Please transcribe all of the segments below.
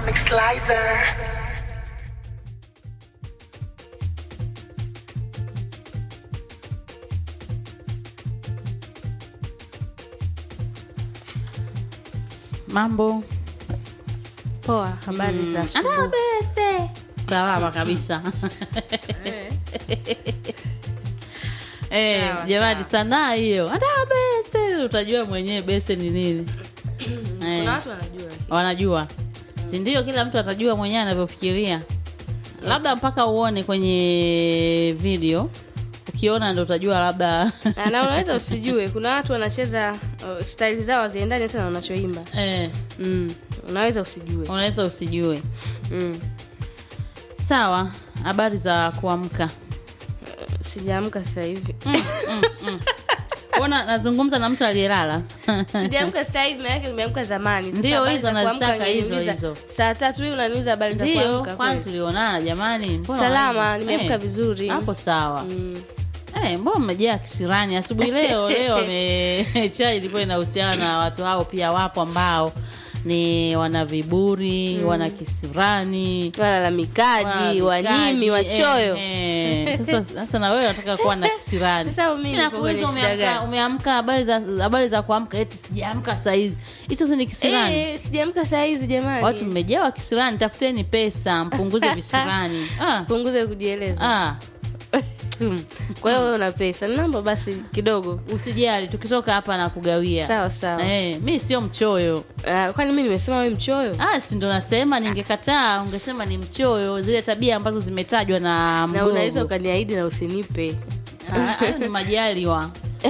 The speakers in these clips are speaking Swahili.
Comic Slicer. Mambo Poa, habari za asubuhi. Anabese. Salama kabisa. Eh, Sawa, jamani sawa. sanaa hiyo. Anabese. Utajua mwenyewe bese ni nini. Eh, Kuna watu wanajua. wanajua. Si ndio kila mtu atajua mwenyewe anavyofikiria. Labda mpaka uone kwenye video. Ukiona ndo utajua labda Na- na unaweza usijue. Kuna watu wanacheza uh, style zao haziendani hata na unachoimba. eh, Mm. Unaweza usijue. unaweza usijue. Mm. Sawa, habari za kuamka. Sijaamka sasa hivi. Ona nazungumza na mtu aliyelala. Sijaamka sasa hivi, maana yake nimeamka zamani. Sasa Ndio, habari hizo za kuamka nazitaka hizo, unaniuliza hizo. Saa tatu hii unaniuliza habari za Ndio, kuamka. kwani kweli? tulionana jamani. Mbona Salama, wana- nimeamka Eh, vizuri. Hapo sawa. Mm. Eh, mbona mmejaa kisirani asubuhi leo? Leo ame chai ilikuwa inahusiana na watu hao, pia wapo ambao ni wana viburi, wana kisirani, Walalamikaji, wanyimi, wachoyo. Eh, eh. Sasa sasa na wewe unataka kuwa na kisirani. Sasa mimi niko Nakuuliza kwenye shida umeamka gani? umeamka habari za habari za kuamka eti sijaamka saa hizi. Hicho si ni kisirani. Eh, sijaamka saa hizi jamani. Watu mmejawa kisirani, tafuteni pesa, mpunguze visirani. Ah, punguze kujieleza. ah. Hmm. Kwa hiyo wewe una pesa. Naomba basi kidogo. Usijali, tukitoka hapa na kugawia. Sawa sawa. Eh, mi sio mchoyo. Ah, kwani mimi nimesema wewe mchoyo? Ah, si ndo nasema, ningekataa ungesema ni mchoyo, zile tabia ambazo zimetajwa na Na mgogo. unaweza ukaniahidi na usinipe. Ah, hayo ni majaliwa.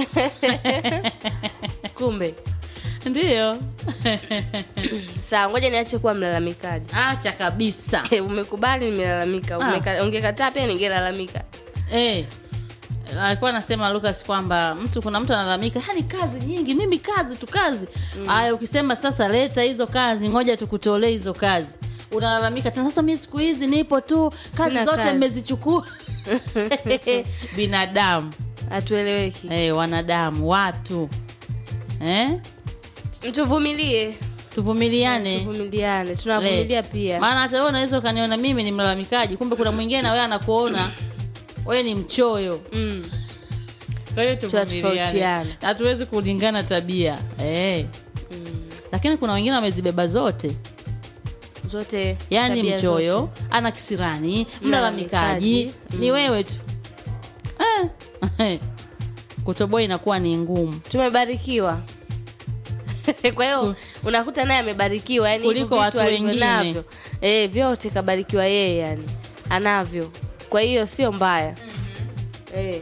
Kumbe. Ndiyo. Sawa, ngoja niache kuwa mlalamikaji. Acha kabisa. Umekubali nimelalamika. Umeka- Ungekataa pia ningelalamika. Eh. Alikuwa anasema Lucas kwamba mtu kuna mtu analalamika, hani kazi nyingi, mimi kazi tu kazi. Aya, ukisema sasa leta hizo kazi, ngoja tukutolee hizo kazi. Unalalamika tena sasa mimi siku hizi nipo tu, kazi Sina zote kazi. mmezichukua. Binadamu. Hatueleweki. Eh, wanadamu, watu. Eh? Tuvumilie. Tuvumiliane. Tuvumiliane. Tunavumilia Le. pia. Maana hata wewe unaweza ukaniona mimi ni mlalamikaji, kumbe kuna mwingine na wewe anakuona wewe ni mchoyo. Mm. Kwa hiyo Tunatofautiana. tuvumiliane. Hatuwezi kulingana tabia. Eh. Mm. Lakini kuna wengine wamezibeba zote. Zote Yaani tabia mchoyo, zote. ana kisirani, Mlalamikaji. mlalamikaji, ni wewe tu. Eh. Kutoboa inakuwa ni ngumu. Tumebarikiwa. Kwa hiyo unakuta naye amebarikiwa yani Kuliko hivyo vitu watu alivyo wengine. navyo. Eh, vyote kabarikiwa yeye yani. Anavyo. Kwa hiyo sio mbaya. Eh.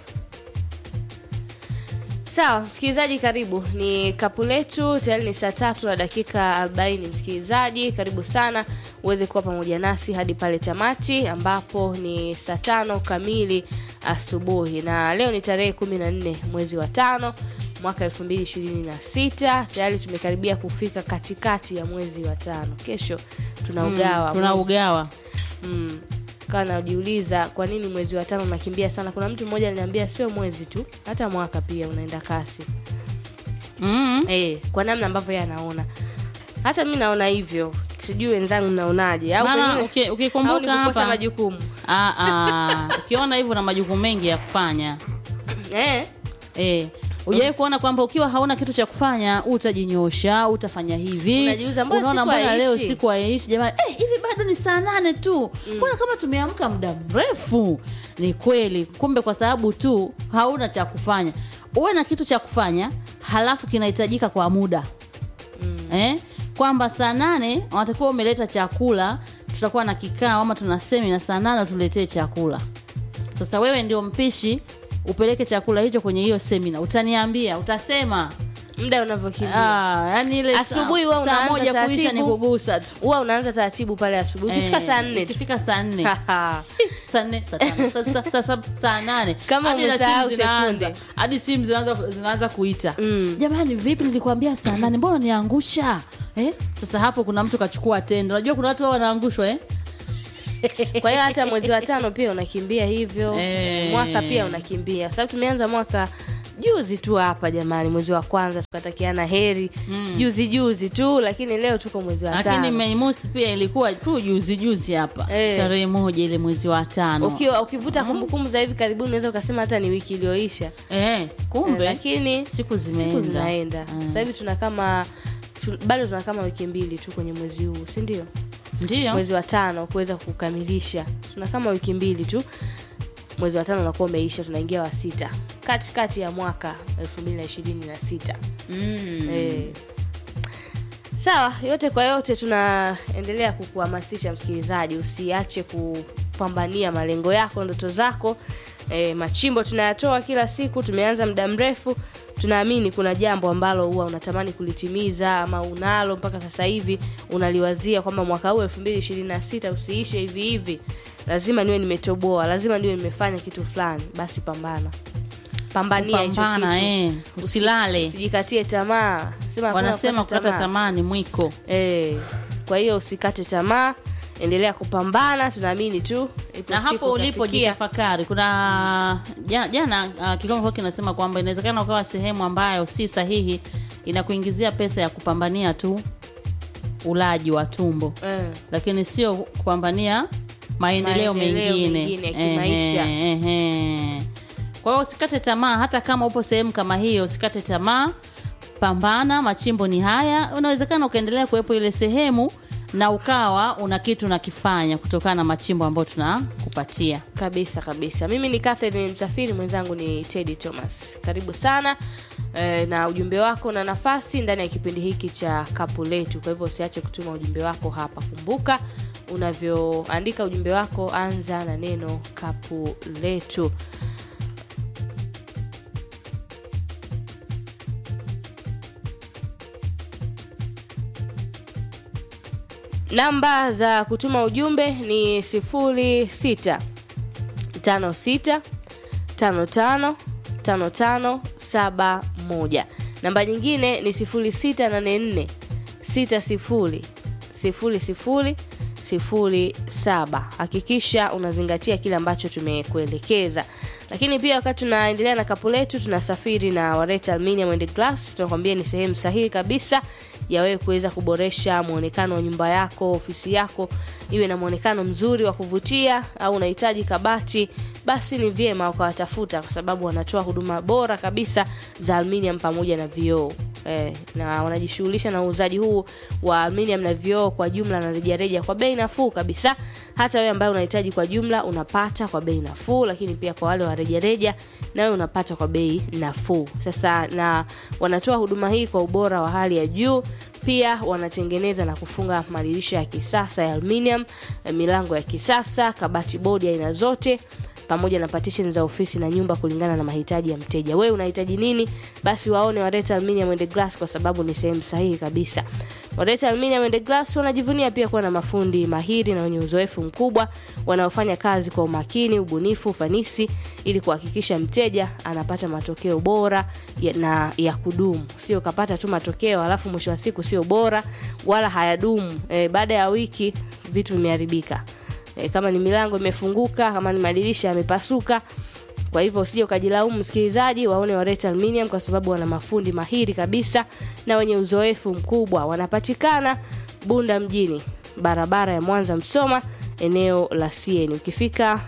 Sawa, msikilizaji karibu. Ni kapu letu tayari ni saa tatu na dakika arobaini. Msikilizaji karibu sana uweze kuwa pamoja nasi hadi pale tamati ambapo ni saa tano kamili asubuhi, na leo ni tarehe kumi na nne mwezi wa tano mwaka elfu mbili ishirini na sita. Tayari tumekaribia kufika katikati ya mwezi wa tano. Kesho tunaugawa Tuna mwezi. ugawa. Mm. Kawa najiuliza kwa nini mwezi wa tano unakimbia sana. Kuna mtu mmoja aliniambia sio mwezi tu, hata mwaka pia unaenda kasi. Mm. Eh, kwa namna ambavyo yeye anaona. Hata mi naona hivyo. Sijui wenzangu mnaonaje au Maana pengine- uki- au ukikumbuka ni kukosa hapa majukumu. Ah, ah. ukiona hivyo na majukumu mengi ya kufanya Eh, eh, ujawai kuona kwamba ukiwa hauna kitu cha kufanya utajinyosha utafanya hivi Unajiuliza, mbona unaona siku mbona leo haishi? siku haiishi jamani eh, hivi bado ni saa nane tu mbona kama tumeamka muda mrefu ni kweli kumbe kwa sababu tu hauna cha kufanya uwe na kitu cha kufanya halafu kinahitajika kwa muda eh? kwamba saa nane wanatakiwa umeleta chakula tutakuwa na kikao ama tuna semina saa nane tuletee chakula sasa wewe ndio mpishi upeleke chakula hicho kwenye hiyo semina utaniambia utasema muda unavyokimbia. ah, yani ile saa- Asubuhi wewe saa unaanza moja kuisha ni taratibu. kugusa tu Huwa unaanza taratibu pale asubuhi. Ukifika Eh, saa nne tu. ikifika saa nne Haha. saa nne saa tano saa sita saa saba saa nane Kama hadi na umesahau simu zinaanza sekunde. hadi simu zinaanza zinaanza kuita Mm. jamani vipi nilikwambia saa nane mbona niangusha eh? sasa hapo kuna mtu kachukua tendo unajua kuna watu wao wanaangushwa eh? Kwa hiyo hata mwezi wa tano pia unakimbia hivyo. Eh. Mwaka pia unakimbia. Sababu tumeanza mwaka juzi tu hapa jamani mwezi wa kwanza tukatakiana heri Mm. juzi juzi tu lakini leo tuko mwezi wa lakini tano Mei Mosi pia ilikuwa tu juzi juzi hapa Eh. tarehe moja ile mwezi wa tano ukiwa ukivuta kumbukumbu za hivi karibuni unaweza ukasema hata ni wiki iliyoisha eh, Eh, kumbe lakini siku zimeenda, siku zinaenda Mm. sasa hivi tuna kama tu, bado tuna kama wiki mbili tu kwenye mwezi huu si ndio ndio mwezi wa tano kuweza kukamilisha tuna kama wiki mbili tu mwezi wa tano unakuwa umeisha tunaingia wa sita katikati ya mwaka elfu mbili na ishirini na sita mm. Eh. sawa yote kwa yote tunaendelea kukuhamasisha msikilizaji usiache kupambania malengo yako ndoto zako e, machimbo tunayatoa kila siku tumeanza muda mrefu tunaamini kuna jambo ambalo huwa unatamani kulitimiza ama unalo mpaka sasa hivi unaliwazia kwamba mwaka huu elfu mbili ishirini na sita usiishe hivi hivi lazima niwe nimetoboa lazima niwe nimefanya kitu fulani basi pambana pambania hicho Pambana, kitu eh, usilale usijikatie tamaa Sema hakuna wanasema kukata kukata tamaa ni mwiko Eh, kwa hiyo usikate tamaa endelea kupambana tunaamini tu ipo na siku hapo ulipo utafikia. jitafakari kuna jana, jana uh, Kigoma Folk kinasema kwamba inawezekana ukawa sehemu ambayo si sahihi inakuingizia pesa ya kupambania tu ulaji wa tumbo eh, lakini sio kupambania maendeleo Maendeleo mengine mengine ya kimaisha. Ehe, ehe. kwa hiyo usikate tamaa hata kama upo sehemu kama hiyo usikate tamaa pambana machimbo ni haya unawezekana ukaendelea kuwepo ile sehemu na ukawa una kitu nakifanya kutokana na machimbo ambayo tunakupatia kabisa kabisa mimi ni Catherine msafiri mwenzangu ni Teddy Thomas karibu sana eh, na ujumbe wako na nafasi ndani ya kipindi hiki cha kapu letu kwa hivyo usiache kutuma ujumbe wako hapa kumbuka unavyoandika ujumbe wako anza na neno kapu letu namba za kutuma ujumbe ni sifuri sita tano sita tano tano tano tano saba moja namba nyingine ni sifuri sita nane nne sita sifuri sifuri sifuri sifuri saba hakikisha unazingatia kile ambacho tumekuelekeza lakini pia wakati tunaendelea na kapu letu tunasafiri na wareta aluminium and glass tunakwambia ni sehemu sahihi kabisa ya wewe kuweza kuboresha mwonekano wa nyumba yako ofisi yako iwe na mwonekano mzuri wa kuvutia au unahitaji kabati basi ni vyema ukawatafuta kwa sababu wanatoa huduma bora kabisa za aluminium pamoja na vioo eh, na wanajishughulisha na uuzaji huu wa aluminium na vioo kwa jumla na rejareja kwa bei nafuu kabisa hata wewe ambaye unahitaji kwa jumla unapata kwa bei nafuu lakini pia kwa wale wa rejareja nawe unapata kwa bei nafuu sasa na wanatoa huduma hii kwa ubora wa hali ya juu pia wanatengeneza na kufunga madirisha ya kisasa ya aluminium eh, milango ya kisasa kabati bodi aina zote pamoja na partition za ofisi na nyumba kulingana na mahitaji ya mteja wewe unahitaji nini basi waone wareta aluminium and glass kwa sababu ni sehemu sahihi kabisa wareta aluminium and glass wanajivunia pia kuwa na mafundi mahiri na wenye uzoefu mkubwa wanaofanya kazi kwa umakini ubunifu ufanisi ili kuhakikisha mteja anapata matokeo bora ya, na ya kudumu sio ukapata tu matokeo alafu mwisho wa siku sio bora wala hayadumu e, baada ya wiki vitu vimeharibika e, kama ni milango imefunguka kama ni madirisha yamepasuka kwa hivyo usije ukajilaumu msikilizaji waone wareta aluminium kwa sababu wana mafundi mahiri kabisa na wenye uzoefu mkubwa wanapatikana bunda mjini barabara ya mwanza msoma eneo la sieni ukifika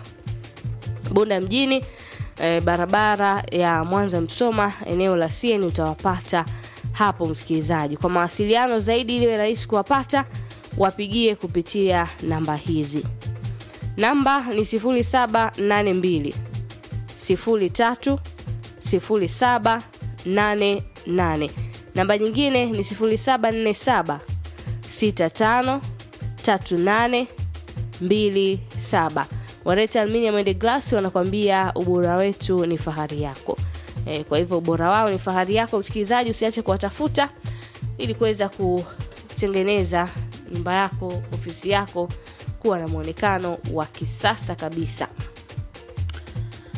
bunda mjini e, barabara ya mwanza msoma eneo la sieni utawapata hapo msikilizaji kwa mawasiliano zaidi ili iwe rahisi kuwapata wapigie kupitia namba hizi namba ni 0782 03 0788 namba nyingine ni 0747 65 38 27 wareta aluminium and glass wanakwambia ubora wetu ni fahari yako e, kwa hivyo ubora wao ni fahari yako msikilizaji usiache kuwatafuta ili kuweza kutengeneza nyumba yako ofisi yako kuwa na mwonekano wa kisasa kabisa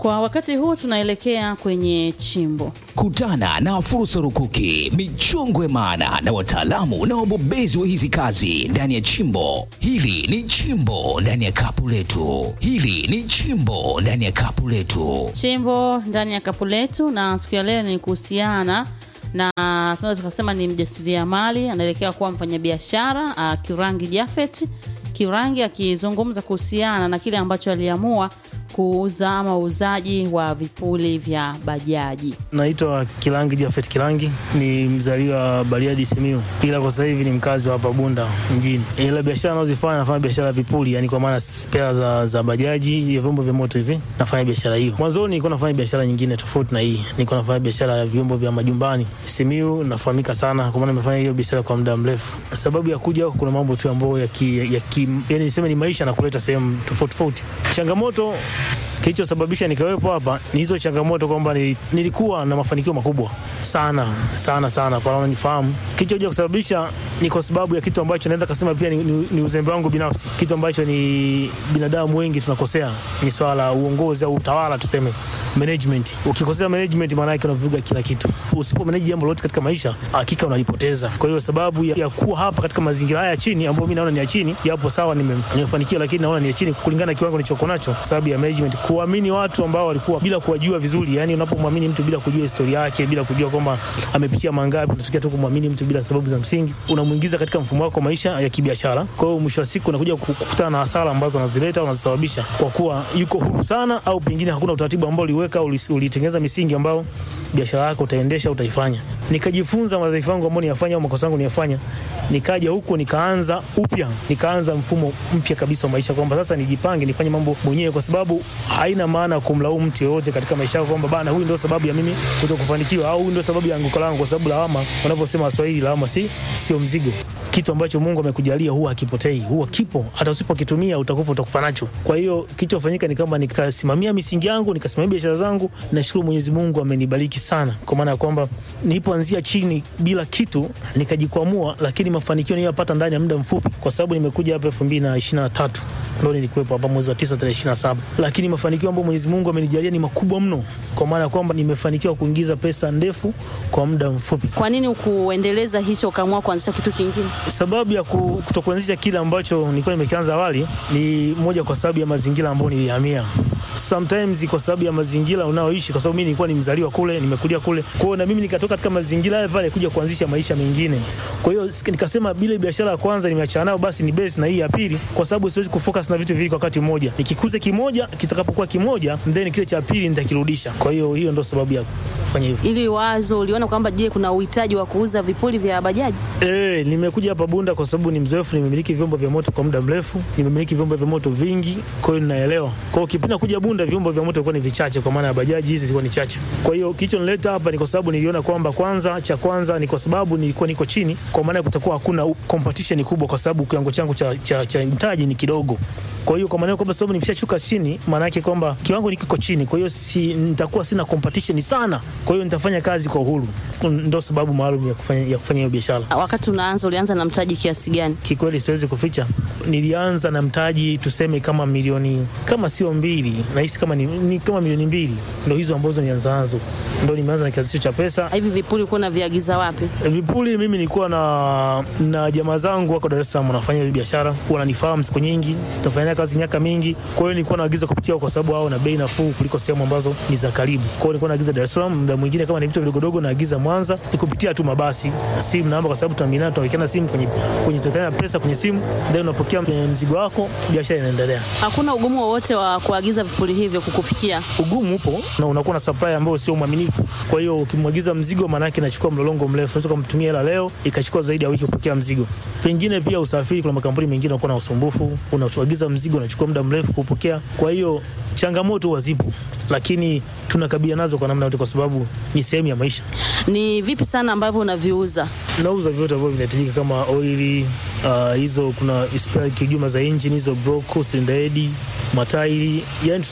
Kwa wakati huu tunaelekea kwenye chimbo. Kutana na fursa rukuki, michongo ya maana na wataalamu na wabobezi wa hizi kazi ndani ya chimbo. Hili ni chimbo ndani ya kapu letu. Hili ni chimbo ndani ya kapu letu. Chimbo ndani ya kapu letu, na siku ya leo ni kuhusiana na tunaweza tukasema ni mjasiriamali anaelekea kuwa mfanyabiashara uh, Kirangi Jafet Kirangi akizungumza kuhusiana na kile ambacho aliamua kuuza ama uuzaji wa vipuli vya bajaji. Naitwa Kilangi Jafet Kilangi, ni mzaliwa wa Bariadi Simiyu, ila kwa sasa hivi ni mkazi wa hapa Bunda mjini. Ila biashara nazozifanya, nafanya biashara ya vipuli, yani kwa maana spare za, za bajaji ya vyombo vya moto hivi, nafanya biashara hiyo. Mwanzoni nilikuwa nafanya biashara nyingine tofauti na hii, nilikuwa nafanya biashara ya vyombo vya majumbani. Simiyu nafahamika sana, kwa maana nimefanya hiyo biashara kwa muda mrefu. Sababu ya kuja huku, kuna mambo tu ambayo ya ki, ya ki, yani niseme ni maisha na kuleta sehemu tofauti tofauti. Changamoto kilichosababisha nikawepo hapa ni hizo changamoto kwamba ni- nilikuwa na mafanikio makubwa sana sana sana, kwa wanaonifahamu. Kilichokuja kusababisha ni kwa sababu ya kitu ambacho naweza kasema pia ni, ni, ni uzembe wangu binafsi, kitu ambacho ni binadamu wengi tunakosea, ni swala la uongozi au utawala, tuseme management. Ukikosea management, maana yake unavuruga kila kitu. Usipo manage jambo lolote katika maisha, hakika unalipoteza. Kwa hiyo sababu ya, ya kuwa hapa katika mazingira haya ya chini, ambayo mimi naona ni ya chini, japo sawa nime- nimefanikiwa, lakini naona ni ya chini kulingana na kiwango nilichokuwa nacho, sababu ya management, kuamini watu ambao walikuwa bila kuwajua vizuri. Yani unapomwamini mtu bila kujua historia yake, bila kujua kwamba amepitia mangapi, unatokea tu kumwamini mtu bila sababu za msingi, unamuingiza katika mfumo wako wa maisha ya kibiashara. Kwa hiyo mwisho wa siku unakuja kukutana na hasara ambazo anazileta au anazisababisha kwa kuwa yuko huru sana, au pengine hakuna utaratibu ambao uliweka, ulis- ulitengeneza misingi ambao biashara yako utaendesha, utaifanya. Nikajifunza madhaifu yangu ambayo niyafanya au makosa yangu niyafanya, nikaja huko nikaanza upya, nikaanza mfumo mpya kabisa wa maisha, kwamba sasa nijipange, nifanye mambo mwenyewe, kwa sababu haina maana kumlaumu mtu yoyote katika maisha yako kwamba bana, huyu ndio sababu ya mimi kutokufanikiwa au huyu ndio sababu ya anguko langu, kwa sababu lawama, wanavyosema Waswahili, lawama si sio mzigo. Kitu ambacho Mungu amekujalia huwa hakipotei, huwa kipo, hata usipokitumia utakufa, utakufa nacho. Kwa hiyo kilichofanyika ni kama nikasimamia misingi yangu, nikasimamia biashara zangu. Nashukuru Mwenyezi Mungu amenibariki sana, kwa maana ya kwamba nilipoanzia chini bila kitu nikajikwamua, lakini mafanikio niliyopata ndani ya muda mfupi, kwa sababu nimekuja hapa elfu mbili na ishirini na tatu ndo nilikuwepo hapa mwezi wa tisa tarehe ishirini na saba lakini mafanikio ambayo Mwenyezi Mungu amenijalia ni makubwa mno, kwa maana ya kwamba nimefanikiwa kuingiza pesa ndefu kwa muda mfupi. Kwa nini ukuendeleza hicho ukaamua kuanzisha kitu kingine? Sababu ya ku- kutokuanzisha kile ambacho nilikuwa nimekianza awali ni moja, kwa sababu ya mazingira ambayo nilihamia. Sometimes kwa sababu ya mazingira unaoishi, kwa sababu mimi nilikuwa ni mzaliwa kule, nimekulia kule, kwa hiyo na mimi nikatoka katika mazingira yale pale kuja kuanzisha maisha mengine. Kwa hiyo sik- nikasema bila biashara ya kwanza nimeachana nayo, basi ni base na hii ya pili, kwa sababu siwezi kufocus na vitu viwili kwa wakati mmoja. Nikikuza kimoja, kitakapokuwa kimoja, then kile cha pili nitakirudisha. Kwa hiyo hiyo ndio sababu ya kufanya hivyo. Ili wazo uliona kwamba je, kuna uhitaji wa kuuza vipuli vya bajaji? Eh, nimekuja hapa Bunda kwa sababu ni mzoefu, nimemiliki vyombo vya moto kwa muda mrefu, nimemiliki vyombo vya moto vingi, kwa hiyo ninaelewa. Kwa hiyo kipindi kuja Bunda vyombo vya moto vilikuwa ni vichache, kwa maana ya bajaji hizi zilikuwa ni chache. Kwa hiyo kilichonileta hapa ni kwa sababu niliona kwamba kwanza, cha kwanza ni kwa sababu nilikuwa niko chini, kwa maana ya kutakuwa hakuna u- competition kubwa, kwa sababu kiwango changu cha, cha, cha mtaji ni kidogo. Kwa hiyo kwa maana hiyo kwamba sababu nimeshashuka chini, maana yake kwamba kiwango ni kiko chini, kwa hiyo si nitakuwa sina competition sana, kwa hiyo nitafanya kazi kwa uhuru. Ndio sababu maalum ya kufanya ya kufanya hiyo biashara. Wakati unaanza ulianza na mtaji kiasi gani? Kikweli siwezi kuficha, nilianza na mtaji tuseme kama milioni kama sio mbili, nahisi kama ni, ni kama milioni mbili, ndo hizo ambazo nianza nazo, ndo nimeanza na kiasi hicho cha pesa. Hivi vipuli ulikuwa unaviagiza wapi? Vipuli mimi nilikuwa na na jamaa zangu wako Dar es Salaam wanafanya hiyo biashara, wananifahamu siku nyingi, tunafanya kazi miaka mingi. Kwa hiyo nilikuwa naagiza kupitia, kwa sababu hao na bei nafuu kuliko sehemu ambazo ni za karibu. Kwa hiyo nilikuwa naagiza Dar es Salaam, muda mwingine kama ni vitu vidogodogo naagiza Mwanza, ni kupitia tu mabasi, simu namba, kwa sababu tunaaminiana, tunawekeana simu kwenye kwenye tunawekeana pesa kwenye simu, then unapokea mzigo wako, biashara inaendelea. Hakuna ugumu wowote wa kuagiza vipuli hivyo kukufikia? ugumu upo na unakuwa na supply ambayo sio mwaminifu. Kwa hiyo ukimwagiza mzigo, maana yake inachukua mlolongo mrefu, unaweza kumtumia hela leo ikachukua zaidi ya wiki kupokea mzigo. Pengine pia usafiri, kuna makampuni mengine yanakuwa na usumbufu, unaagiza mzigo unachukua muda mrefu kupokea. Kwa hiyo changamoto huwa zipo, lakini tunakabiliana nazo kwa namna yote, kwa sababu ni sehemu ya maisha. Ni vipi sana ambavyo unaviuza? Nauza vyote ambavyo vinahitajika kama oili uh, hizo kuna spare kijuma za engine hizo broko, cylinder head, matairi, yani tuseme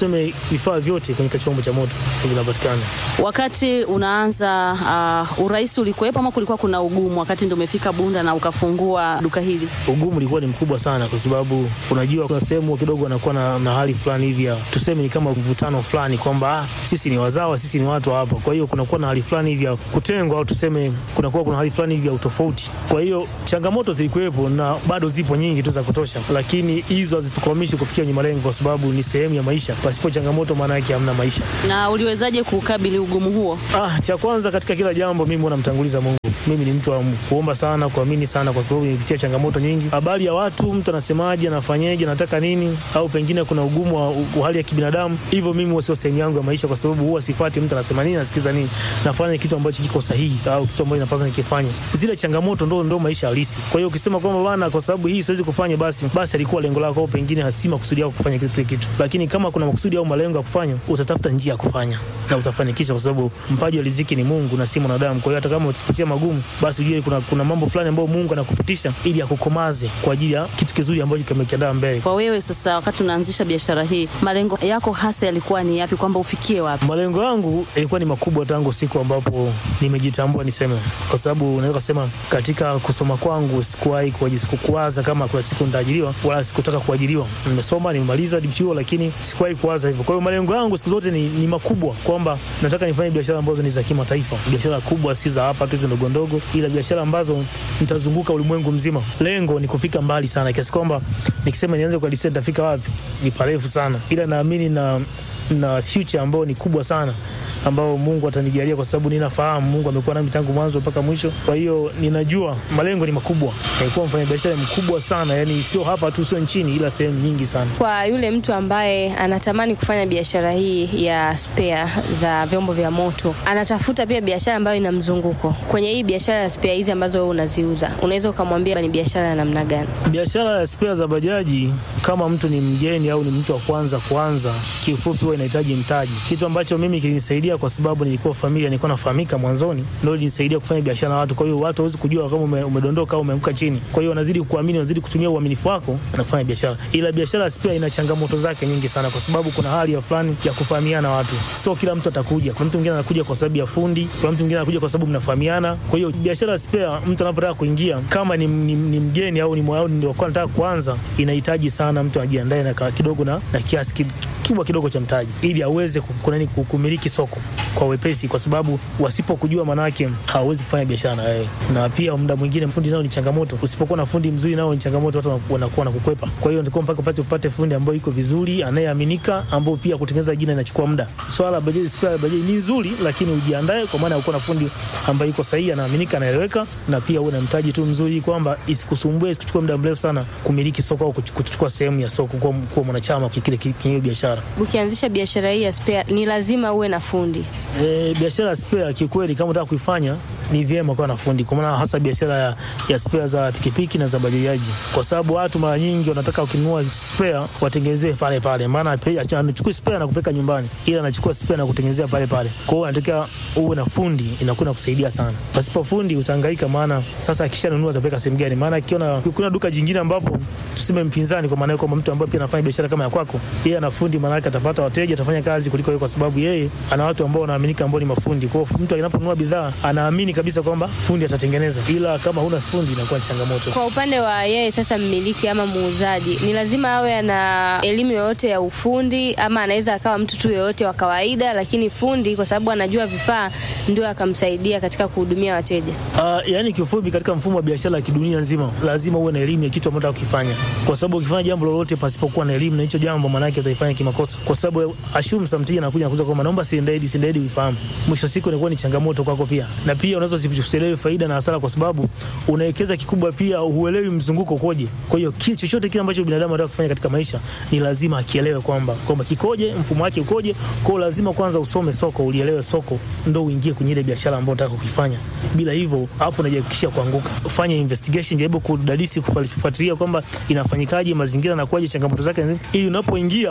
tuseme vifaa vyote kwenye chombo cha moto vinapatikana. Wakati unaanza uh, urais ulikuwepo ama kulikuwa kuna ugumu wakati ndio umefika Bunda na ukafungua duka hili? Ugumu ulikuwa ni mkubwa sana, kwa sababu unajua kuna sehemu kidogo wanakuwa na, na hali fulani hivi ya tuseme ni kama mvutano fulani kwamba ah, sisi ni wazawa, sisi ni watu hapa. Kwa hiyo kunakuwa na hali fulani hivi ya kutengwa au tuseme kunakuwa kuna hali fulani hivi ya utofauti. Kwa hiyo changamoto zilikuwepo na bado zipo nyingi tu za kutosha, lakini hizo hazitukwamishi kufikia kwenye malengo, kwa sababu ni sehemu ya maisha. Pasipo changamoto, maana yake hamna maisha. Na uliwezaje kukabili ugumu huo? Ah, cha kwanza katika kila jambo mimi huwa namtanguliza Mungu. Mimi ni mtu wa kuomba sana, kuamini sana, kwa sababu nimepitia changamoto nyingi. Habari ya watu, mtu anasemaje, anafanyeje, anataka nini, au pengine kuna ugumu wa, wa hali ya kibinadamu. Hivyo mimi huwa sio sehemu yangu ya maisha, kwa sababu huwa sifuati mtu anasema nini, nasikiza nini, nafanya kitu ambacho kiko sahihi au kitu ambacho napaswa nikifanye. Zile changamoto ndo ndo maisha halisi. Kwa hiyo ukisema kwamba bana, kwa sababu hii siwezi kufanya, basi basi alikuwa lengo lako, au pengine hasi makusudi yako kufanya kitu kitu. Lakini kama kuna makusudi au malengo ya kufanya, utatafuta njia ya kufanya na utafanikisha, kwa sababu mpaji wa riziki ni Mungu na si mwanadamu. Kwa hiyo hata kama ukipitia magumu, basi ujue kuna, kuna mambo fulani ambayo Mungu anakupitisha ili akukomaze kwa ajili ya kitu kizuri ambacho kimekiandaa mbele. Kwa wewe sasa, wakati unaanzisha biashara hii, malengo yako hasa yalikuwa ni yapi, kwamba ufikie wapi? Malengo yangu yalikuwa ni makubwa tangu siku ambapo nimejitambua niseme, kwa sababu unaweza kusema katika kusoma kwangu sikuwahi sikuwaza kama kuna siku nitaajiriwa, wala sikutaka kuajiriwa. Nimesoma, nimemaliza chuo, lakini sikuwahi kuwaza hivyo. Kwa hiyo malengo yangu siku zote ni, ni makubwa, kwamba nataka nifanye biashara ambazo ni za kimataifa, biashara kubwa, si za hapa tu hizo ndogo ndogo, ila biashara ambazo nitazunguka ulimwengu mzima. Lengo ni kufika mbali sana, kiasi kwamba nikisema nianze kwa disa nitafika wapi ni parefu sana, ila naamini na na future ambayo ni kubwa sana ambao Mungu atanijalia kwa sababu ninafahamu Mungu amekuwa nami tangu mwanzo mpaka mwisho. Kwa hiyo ninajua malengo ni makubwa, nilikuwa mfanyabiashara mkubwa sana, yani sio hapa tu, sio nchini, ila sehemu nyingi sana. Kwa yule mtu ambaye anatamani kufanya biashara hii ya spare za vyombo vya moto, anatafuta pia biashara ambayo ina mzunguko. Kwenye hii biashara ya spare hizi ambazo wewe unaziuza, unaweza ukamwambia ni biashara ya namna gani? Biashara ya spare za bajaji, kama mtu ni mgeni au ni mtu wa kwanza kuanza, kiufupi huwa inahitaji mtaji, kitu ambacho mimi kilinisaidia kwa sababu nilikuwa familia, nilikuwa nafahamika mwanzoni, ndio ilinisaidia kufanya biashara na watu. Kwa hiyo watu hawezi kujua kama ume, umedondoka au umeanguka chini. Kwa hiyo wanazidi kuamini, wanazidi kutumia uaminifu wako na kufanya biashara. Ila biashara pia ina changamoto zake nyingi sana, kwa sababu kuna hali ya fulani ya kufahamiana watu. Sio kila mtu atakuja. Kuna mtu mwingine anakuja kwa sababu ya fundi, kuna mtu mwingine anakuja kwa sababu mnafahamiana. Kwa hiyo biashara spare, mtu anapotaka kuingia kama ni, ni, ni mgeni au ni mwao ndio kwa nataka kuanza, inahitaji sana mtu ajiandae na kidogo na, na kiasi kikubwa kidogo cha mtaji ili aweze kunani kumiliki soko kwa wepesi, kwa sababu wasipokujua manake hawawezi kufanya biashara na wewe. Na pia muda mwingine fundi nao ni changamoto, usipokuwa na fundi mzuri nao ni changamoto, watu wanakuwa na kukwepa. Kwa hiyo ndiko mpaka upate upate fundi ambaye iko vizuri, anayeaminika, ambao pia kutengeneza jina inachukua muda. Swala la bajaji spare bajaji ni nzuri, lakini ujiandae, kwa maana uko na fundi ambaye iko sahihi, anaaminika, anaeleweka, na pia uwe na mtaji tu mzuri, kwamba isikusumbue, isikuchukue muda mrefu sana kumiliki soko au kuchukua sehemu ya soko, kuwa, kuwa mwanachama kile kile biashara. Ukianzisha biashara hii ya spare, ni lazima uwe na fundi E, biashara ya spare kiukweli, kama unataka kuifanya ni vyema kuwa na fundi, kwa maana hasa biashara ya, ya spare za pikipiki na za bajaji, kwa sababu watu mara nyingi wanataka ukinunua spare watengenezewe pale pale, maana anachukua spare na kupeleka nyumbani, ila anachukua spare na kutengenezea pale pale. Kwa hiyo anataka uwe na fundi, inakuwa inakusaidia sana. Pasipo fundi utahangaika, maana sasa akishanunua atapeleka sehemu gani? Maana akiona kuna duka jingine ambapo tuseme mpinzani, kwa maana kwamba mtu ambaye pia anafanya biashara kama ya kwako, yeye ana fundi, maana yake atapata wateja, atafanya kazi kuliko yeye, kwa sababu yeye ana watu ambao wanaaminika ambao ni mafundi. Kwa hiyo mtu anaponunua bidhaa anaamini kabisa kwamba fundi atatengeneza, ila kama huna fundi inakuwa ni changamoto. Kwa upande wa yeye sasa, mmiliki ama muuzaji, ni lazima awe ana elimu yoyote ya ufundi, ama anaweza akawa mtu tu yoyote wa kawaida, lakini fundi kwa sababu anajua vifaa ndio akamsaidia katika kuhudumia wateja. Uh, yani kiufupi, katika mfumo wa biashara ya kidunia nzima lazima uwe na elimu ya kitu ambacho unataka kukifanya, kwa sababu ukifanya jambo lolote pasipokuwa na elimu na hicho jambo, maana yake utaifanya kimakosa, kwa sababu assume something anakuja nakuza kwamba naomba siendaidi siendaidi uifahamu, mwisho siku inakuwa ni changamoto kwako pia, na pia unaweza usielewe faida na hasara, kwa sababu unawekeza kikubwa, pia huelewi mzunguko ukoje. Kwa hiyo kile chochote kile ambacho binadamu anataka kufanya katika maisha ni lazima akielewe kwamba kwamba kikoje, mfumo wake ukoje. Kwa hiyo lazima kwanza usome soko, ulielewe soko, ndo uingie kwenye ile biashara ambayo unataka kuifanya. Bila hivyo, hapo unajihakikishia kuanguka. Fanya investigation, jaribu kudadisi, kufuatilia kwamba inafanyikaje, mazingira yanakuwaje, changamoto zake, ili unapoingia uingie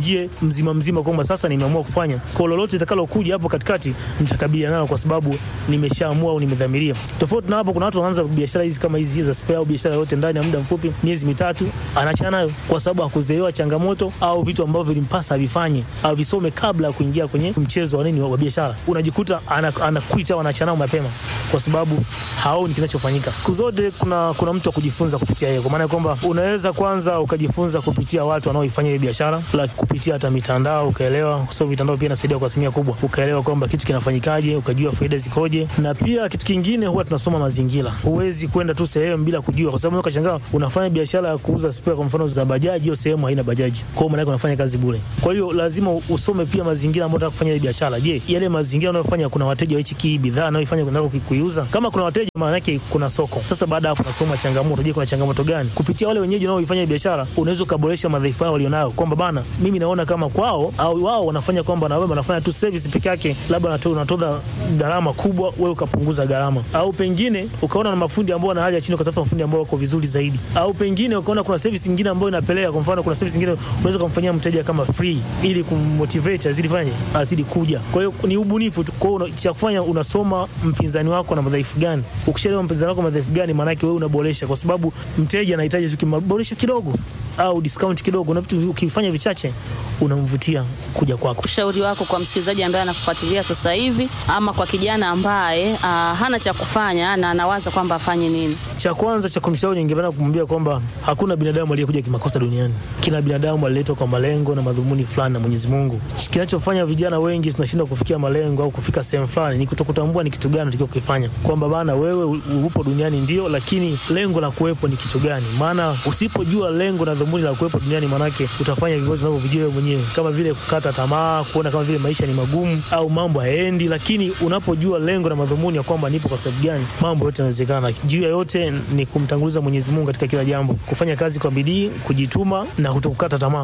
niingie mzima mzima kwamba sasa nimeamua kufanya kwa lolote litakalokuja hapo katikati nitakabiliana nalo kwa sababu nimeshaamua au nimedhamiria. Tofauti na hapo, kuna watu wanaanza biashara hizi kama hizi za spare au biashara yote ndani ya muda mfupi, miezi mitatu, anaachana nayo kwa sababu hakuzoewa changamoto au vitu ambavyo vilimpasa avifanye au visome kabla ya kuingia kwenye mchezo wa nini wa biashara. Unajikuta anakuita au anaachana nayo mapema kwa sababu haoni kinachofanyika. Siku zote kuna, kuna mtu wa kujifunza kupitia yeye, kwa maana ya kwamba unaweza kwanza ukajifunza kupitia watu wanaoifanya ile biashara, la kupitia hata mitandao ukaelewa, kwa sababu mitandao pia inasaidia kwa asilimia kubwa, ukaelewa kwamba kitu kinafanyikaje, ukajua faida zikoje. Na pia kitu kingine huwa tunasoma mazingira. Huwezi kwenda tu sehemu bila kujua, kwa sababu unaweza kashangaa unafanya biashara ya kuuza spare, kwa mfano za bajaji, hiyo sehemu haina bajaji, kwa hiyo maana yake unafanya kazi bure. Kwa hiyo lazima usome pia mazingira ambayo unataka kufanya ile biashara. Je, yale mazingira unayofanya kuna wateja wa hichi bidhaa unayoifanya unataka kuiuza? Kama kuna wateja, maana yake kuna soko. Sasa baada ya hapo unasoma changamoto. Je, kuna changamoto gani? Kupitia wale wenyeji wanaoifanya biashara unaweza ukaboresha madhaifu yao walionayo, kwamba bana, mimi naona kama kwao au wao wanafanya kwamba na wewe wanafanya tu service peke yake, labda unatoa gharama kubwa, wewe ukapunguza gharama, au pengine ukaona na mafundi ambao wana hali ya chini, ukatafuta mafundi ambao wako vizuri zaidi, au pengine ukaona kuna service nyingine ambayo inapeleka. Kwa mfano, kuna service nyingine unaweza kumfanyia mteja kama free, ili kummotivate azidi fanye azidi kuja. Kwa hiyo ni ubunifu tu. Kwa hiyo cha kufanya unasoma mpinzani wako na madhaifu gani. Ukishaelewa mpinzani wako madhaifu gani, maana yake wewe unaboresha, kwa sababu mteja anahitaji tu kimaboresho kidogo au discount kidogo, na vitu ukifanya vichache unamvutia kuja kwako. Ushauri wako kwa msikilizaji ambaye anakufuatilia sasa hivi, ama kwa kijana ambaye uh, hana cha kufanya na anawaza kwamba afanye nini? Cha kwanza cha kumshauri, ningependa kumwambia kwamba hakuna binadamu aliyekuja kimakosa duniani. Kila binadamu aliletwa kwa malengo na madhumuni fulani na Mwenyezi Mungu. Kinachofanya vijana wengi tunashindwa kufikia malengo au kufika sehemu fulani ni kutokutambua ni kitu gani unatakiwa kukifanya, kwamba bana, wewe upo duniani ndio, lakini lengo la kuwepo ni kitu gani? Maana usipojua lengo na dhumuni la kuwepo duniani, manake utafanya vivyo unavyovijua wewe mwenyewe, kama vile kukata tamaa, kuona kama vile maisha ni magumu au mambo hayaendi. Lakini unapojua lengo na madhumuni ya kwamba nipo kwa sababu gani, mambo yote yanawezekana. Juu ya yote ni kumtanguliza Mwenyezi Mungu katika kila jambo, kufanya kazi kwa bidii, kujituma na kutokukata tamaa.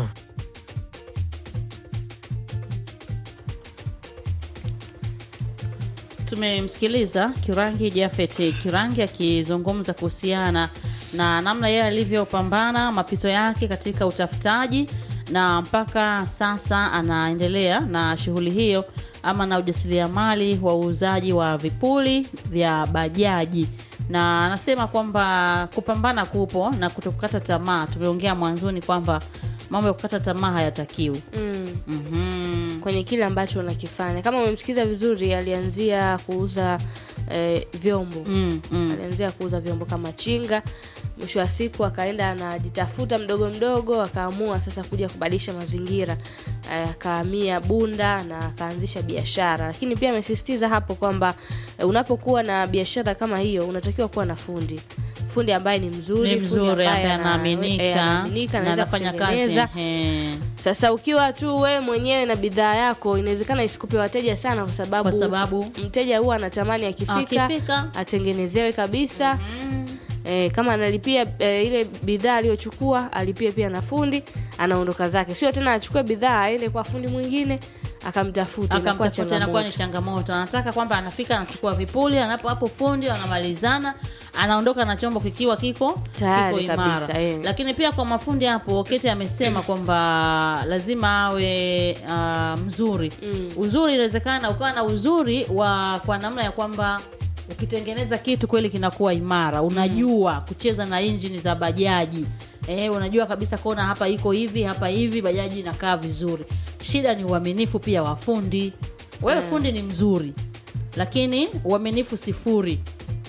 Tumemsikiliza Kirangi Jafet Kirangi akizungumza kuhusiana na namna yeye alivyopambana mapito yake katika utafutaji na mpaka sasa anaendelea na shughuli hiyo ama na ujasiriamali wa uuzaji wa vipuli vya bajaji, na anasema kwamba kupambana kupo na kutokukata tamaa. Tumeongea mwanzoni kwamba mambo ya kukata tamaa hayatakiwi. mm. Mhm. kwenye kile ambacho unakifanya kama umemsikiza vizuri alianzia kuuza eh, vyombo Mm, mm. alianzia kuuza vyombo kama chinga mwisho wa siku akaenda anajitafuta mdogo mdogo akaamua sasa kuja kubadilisha mazingira Eh, akahamia bunda na akaanzisha biashara lakini pia amesisitiza hapo kwamba eh, unapokuwa na biashara kama hiyo unatakiwa kuwa na fundi fundi ambaye ni mzuri Ni fundi mzuri ambaye ana- eh, anaaminika anaaminika, na anaweza anafanya kazi. kutengeneza. ehe. Sasa ukiwa tu wewe mwenyewe na bidhaa yako, inawezekana isikupe wateja sana, kwa sababu, Kwa sababu mteja huwa anatamani akifika, akifika atengenezewe kabisa. mm, E, kama analipia e, ile bidhaa aliyochukua alipie pia na fundi, anaondoka zake, sio tena achukue bidhaa aende kwa fundi mwingine akamtafuta, inakuwa akamtafuta inakuwa ni changamoto. changamoto. Anataka kwamba anafika anachukua vipuli, anapo hapo fundi wanamalizana, anaondoka na chombo kikiwa kiko Tayari kiko imara. kabisa, eh. Lakini pia kwa mafundi hapo, Kete amesema kwamba lazima awe ah, mzuri. Mm. Uzuri inawezekana ukawa na uzuri wa kwa namna ya kwamba ukitengeneza kitu kweli kinakuwa imara, unajua kucheza na injini za bajaji eh, unajua kabisa kona hapa iko hivi hapa hivi, bajaji inakaa vizuri. Shida ni uaminifu pia wa fundi. Wewe fundi ni mzuri, lakini uaminifu sifuri,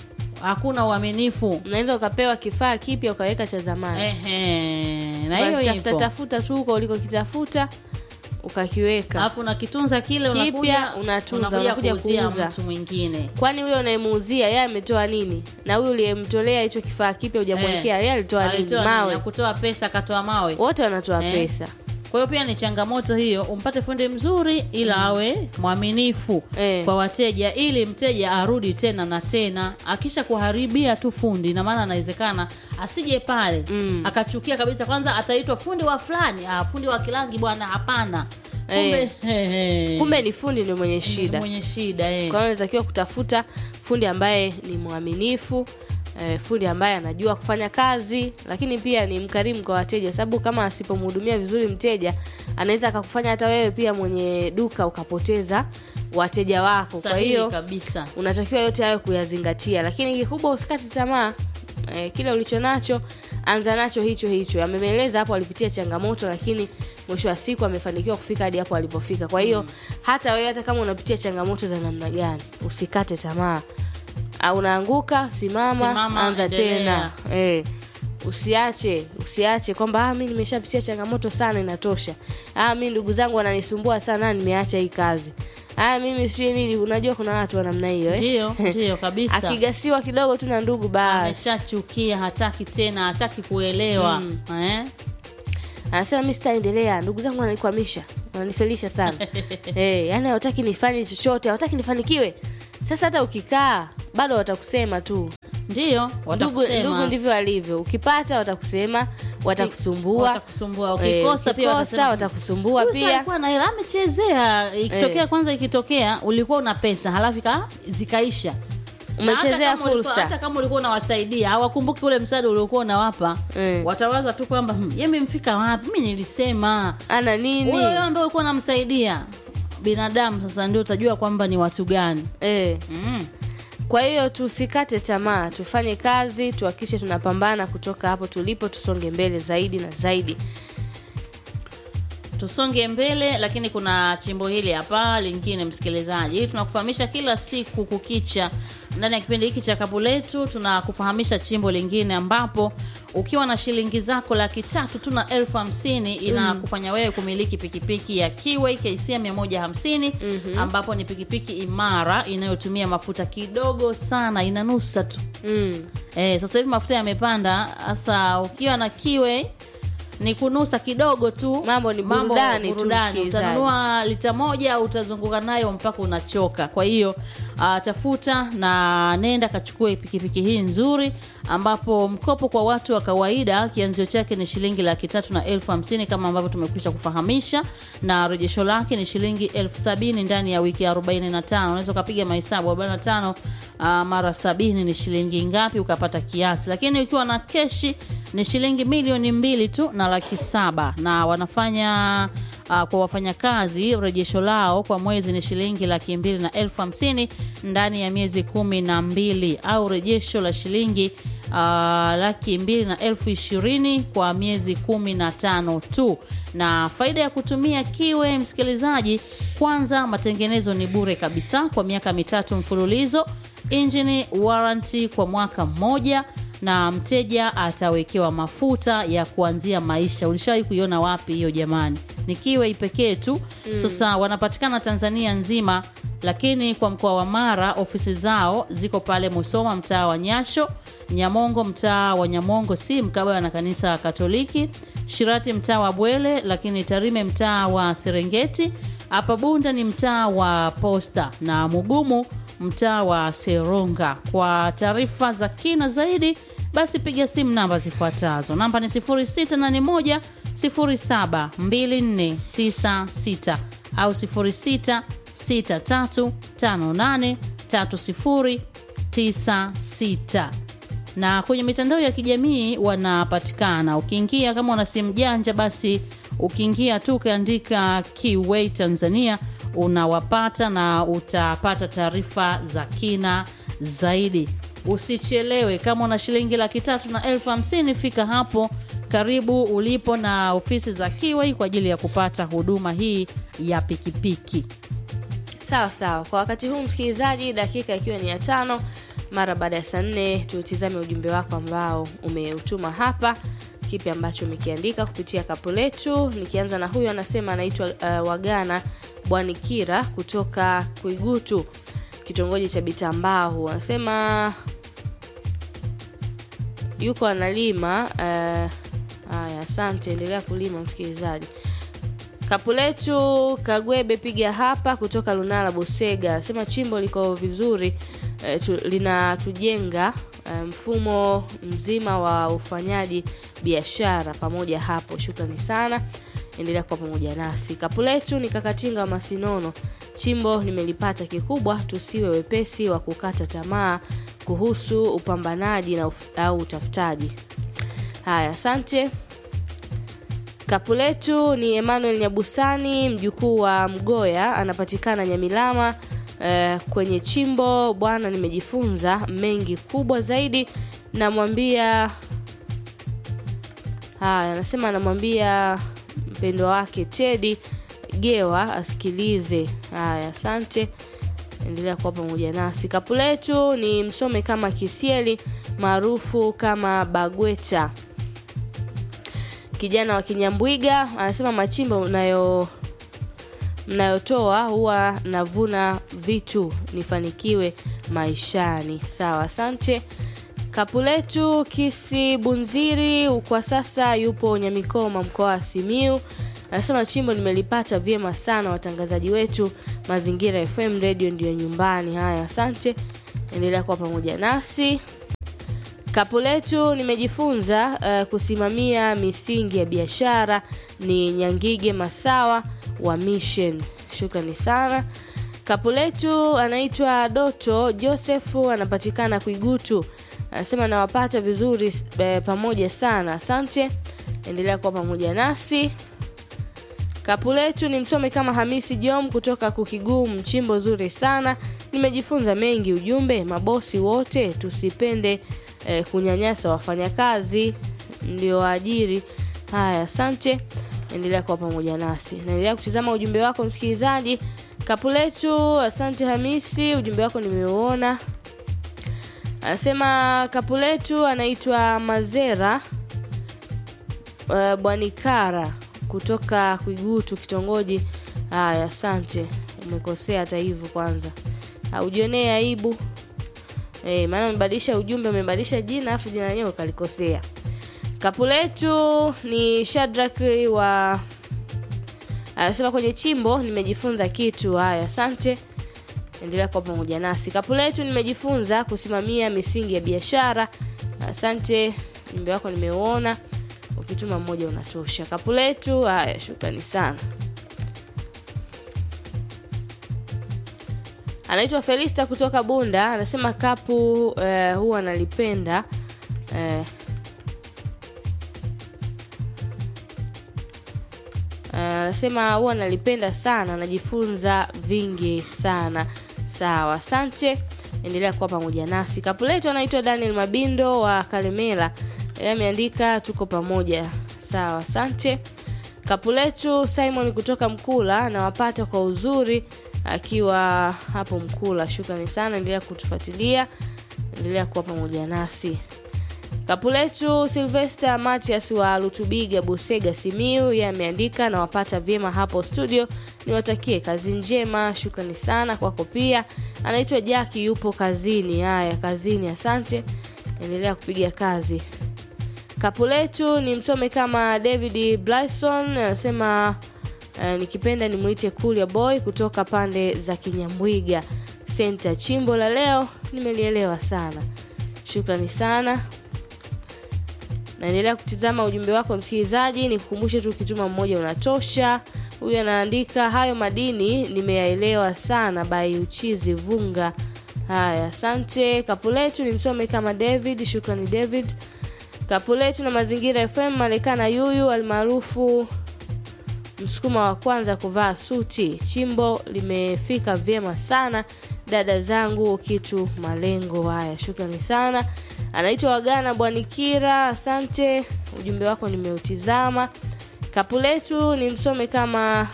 hakuna uaminifu. Unaweza ukapewa kifaa kipya ukaweka cha zamani, Ehe, na hiyo ukakitafuta ipo. tafuta tu huko ulikokitafuta ukakiweka Alafu unakitunza kile, Kipya, unakuja unatunza, unakuja unakuja kuuzia kuuza. mtu mwingine. kwani huyo unayemuuzia yeye ametoa nini na huyu uliyemtolea hicho kifaa kipya hujamwekea Eh, yeye alitoa nini alitoa nini? mawe Ya kutoa pesa akatoa mawe. wote wanatoa Eh. pesa Kwa hiyo pia ni changamoto hiyo, umpate fundi mzuri ila awe mwaminifu Eh. kwa wateja, ili mteja arudi tena na tena. Akisha kuharibia tu fundi, na maana anawezekana asije pale Mm. akachukia kabisa, kwanza ataitwa fundi wa fulani, ah, fundi wa Kilangi bwana, hapana. Kumbe Eh. he, he. kumbe ni fundi ndio mwenye Ni shida mwenye shida eh. kwa hiyo unatakiwa kutafuta fundi ambaye ni mwaminifu eh, fundi ambaye anajua kufanya kazi lakini pia ni mkarimu kwa wateja sababu kama asipomhudumia vizuri mteja anaweza akakufanya hata wewe pia mwenye duka ukapoteza wateja wako kwa Sahihi hiyo kabisa unatakiwa yote hayo kuyazingatia lakini kikubwa usikate tamaa e, kile ulicho nacho anza nacho hicho hicho amemeleza hapo alipitia changamoto lakini mwisho wa siku amefanikiwa kufika hadi hapo alipofika kwa hiyo hata wewe hata kama unapitia changamoto za namna gani usikate tamaa Ah, unaanguka simama, Simama, anza endelea. tena e, usiache usiache kwamba ah, mi nimeshapitia changamoto sana inatosha ah, mi ndugu zangu wananisumbua sana nimeacha hii kazi ah, mimi sijui nini unajua kuna watu wa namna hiyo eh? ndio ndio kabisa akigasiwa kidogo tu na ndugu basi ameshachukia hataki tena hataki kuelewa eh? anasema mi sitaendelea ndugu zangu wananikwamisha wananifelisha sana hey, yani hawataki nifanye chochote hawataki nifanikiwe sasa hata ukikaa bado watakusema tu ndio ndugu, watakusema ndugu ndivyo alivyo ukipata watakusema watakusumbua watakusumbua Eh, ukikosa pia ukikosa, watasema, watakusumbua "Huyu si pia alikuwa na hela amechezea ikitokea Eh. kwanza ikitokea ulikuwa una pesa halafu ika- zikaisha Na hata umechezea kama ulikuwa- fursa hata kama ulikuwa unawasaidia hawakumbuki ule msaada uliokuwa unawapa Eh. watawaza tu kwamba "Hmm, yeye mfika wapi mi nilisema ana nini huyo wewe ambaye ulikuwa unamsaidia binadamu sasa ndio utajua kwamba ni watu gani eh. mm. kwa hiyo tusikate tamaa tufanye kazi tuhakikishe tunapambana kutoka hapo tulipo tusonge mbele zaidi na zaidi tusonge mbele lakini kuna chimbo hili hapa lingine msikilizaji hili tunakufahamisha kila siku kukicha ndani ya kipindi hiki cha kapu letu tunakufahamisha chimbo lingine ambapo ukiwa na shilingi zako laki tatu tu na elfu hamsini inakufanya wewe kumiliki pikipiki ya kiway kc 150 ambapo ni pikipiki imara inayotumia mafuta kidogo sana inanusa tu mm. Eh, sasa hivi mafuta yamepanda hasa ukiwa na kiwe ni kunusa kidogo tu Mambo ni burudani tu, burudani. msikilizaji. utanunua lita moja utazunguka nayo mpaka unachoka kwa hiyo uh, tafuta na nenda kachukue pikipiki hii nzuri ambapo mkopo kwa watu wa kawaida kianzio chake ni shilingi laki tatu na elfu hamsini kama ambavyo tumekwisha kufahamisha na rejesho lake ni shilingi elfu sabini ndani ya wiki 45 unaweza ukapiga mahesabu 45 uh, mara sabini ni shilingi ngapi ukapata kiasi lakini ukiwa na keshi ni shilingi milioni mbili tu na laki saba na wanafanya uh, kwa wafanyakazi rejesho lao kwa mwezi ni shilingi laki mbili na elfu hamsini ndani ya miezi kumi na mbili au rejesho la shilingi uh, laki mbili na elfu ishirini kwa miezi kumi na tano tu na faida ya kutumia kiwe msikilizaji kwanza matengenezo ni bure kabisa kwa miaka mitatu mfululizo injini warranty kwa mwaka mmoja na mteja atawekewa mafuta ya kuanzia maisha ulishawahi kuiona wapi hiyo jamani ni kiwe pekee tu mm. sasa wanapatikana tanzania nzima lakini kwa mkoa wa mara ofisi zao ziko pale musoma mtaa wa nyasho nyamongo mtaa wa nyamongo si mkabala na kanisa katoliki shirati mtaa wa bwele lakini tarime mtaa wa serengeti hapa bunda ni mtaa wa posta na mugumu mtaa wa seronga kwa taarifa za kina zaidi basi piga simu namba zifuatazo namba ni 681 072496 au 0663583096 na kwenye mitandao ya kijamii wanapatikana ukiingia kama una simu janja basi ukiingia tu ukiandika Kiway Tanzania unawapata na utapata taarifa za kina zaidi usichelewe kama una shilingi laki tatu na elfu hamsini fika hapo karibu ulipo na ofisi za Kiway kwa ajili ya kupata huduma hii ya pikipiki sawa sawa kwa wakati huu msikilizaji dakika ikiwa ni ya tano mara baada ya saa nne tutizame ujumbe wako ambao umeutuma hapa kipi ambacho umekiandika kupitia kapu letu nikianza na huyu anasema anaitwa uh, wagana bwanikira kutoka kuigutu kitongoji cha bitambao anasema yuko analima uh, haya asante endelea kulima msikilizaji kapu letu kagwebe piga hapa kutoka lunala bosega anasema chimbo liko vizuri eh, tu, linatujenga eh, mfumo mzima wa ufanyaji biashara pamoja hapo shukrani sana endelea kuwa pamoja nasi kapu letu ni kakatinga wa masinono chimbo nimelipata kikubwa tusiwe wepesi wa kukata tamaa kuhusu upambanaji na uf, au utafutaji haya asante kapu letu ni emmanuel nyabusani mjukuu wa mgoya anapatikana nyamilama eh, kwenye chimbo bwana nimejifunza mengi kubwa zaidi namwambia haya anasema anamwambia mpendwa wake tedi gewa asikilize haya asante endelea kuwa pamoja nasi kapu letu ni msome kama kisieli maarufu kama bagweta kijana wa kinyambwiga anasema machimbo mnayo mnayotoa huwa navuna vitu nifanikiwe maishani sawa asante kapu letu kisi bunziri kwa sasa yupo nyamikoma mkoa wa simiu anasema chimbo nimelipata vyema sana watangazaji wetu mazingira fm radio ndio nyumbani haya asante endelea kuwa pamoja nasi kapu letu nimejifunza uh, kusimamia misingi ya biashara ni nyangige masawa wa mission shukrani sana kapu letu anaitwa doto josefu anapatikana kuigutu anasema nawapata vizuri eh, pamoja sana asante endelea kuwa pamoja nasi kapu letu ni msome kama hamisi jom kutoka kukiguu mchimbo zuri sana nimejifunza mengi ujumbe mabosi wote tusipende eh, kunyanyasa wafanyakazi ndio waajiri haya asante endelea kuwa pamoja nasi naendelea kutizama ujumbe wako msikilizaji kapu letu asante hamisi ujumbe wako nimeuona anasema kapu letu anaitwa mazera uh, bwanikara kutoka kwigutu kitongoji haya asante umekosea hata hivyo kwanza ujionee aibu e, maana umebadilisha ujumbe umebadilisha jina afu jina lenyewe ukalikosea kapu letu ni shadrak wa anasema kwenye chimbo nimejifunza kitu haya asante endelea kwa pamoja nasi kapu letu nimejifunza kusimamia misingi ya biashara asante jumbe wako nimeuona ukituma mmoja unatosha kapu letu haya shukrani sana anaitwa felista kutoka bunda anasema kapu eh, huwa analipenda eh, anasema huwa analipenda sana anajifunza vingi sana sawa asante endelea kuwa pamoja nasi kapu letu anaitwa daniel mabindo wa kalemela Yeye ameandika tuko pamoja sawa asante kapu letu simon kutoka mkula anawapata kwa uzuri akiwa hapo mkula shukrani sana endelea kutufuatilia endelea kuwa pamoja nasi kapu letu silvester matias wa lutubiga busega simiu ye ameandika nawapata vyema hapo studio niwatakie kazi njema shukrani sana kwako pia anaitwa jaki yupo kazini haya kazini asante endelea kupiga kazi kapu letu ni msome kama david blyson anasema uh, nikipenda nimwite kulia boy kutoka pande za kinyambwiga senta chimbo la leo nimelielewa sana shukrani sana naendelea kutizama ujumbe wako msikilizaji nikukumbushe tu ukituma mmoja unatosha huyu anaandika hayo madini nimeyaelewa sana by uchizi vunga haya asante kapu letu ni msome kama david shukrani david kapu letu na mazingira fm malekana yuyu almaarufu msukuma wa kwanza kuvaa suti chimbo limefika vyema sana dada zangu kitu malengo haya shukrani sana anaitwa wagana bwanikira asante ujumbe wako nimeutizama kapu letu ni msome kama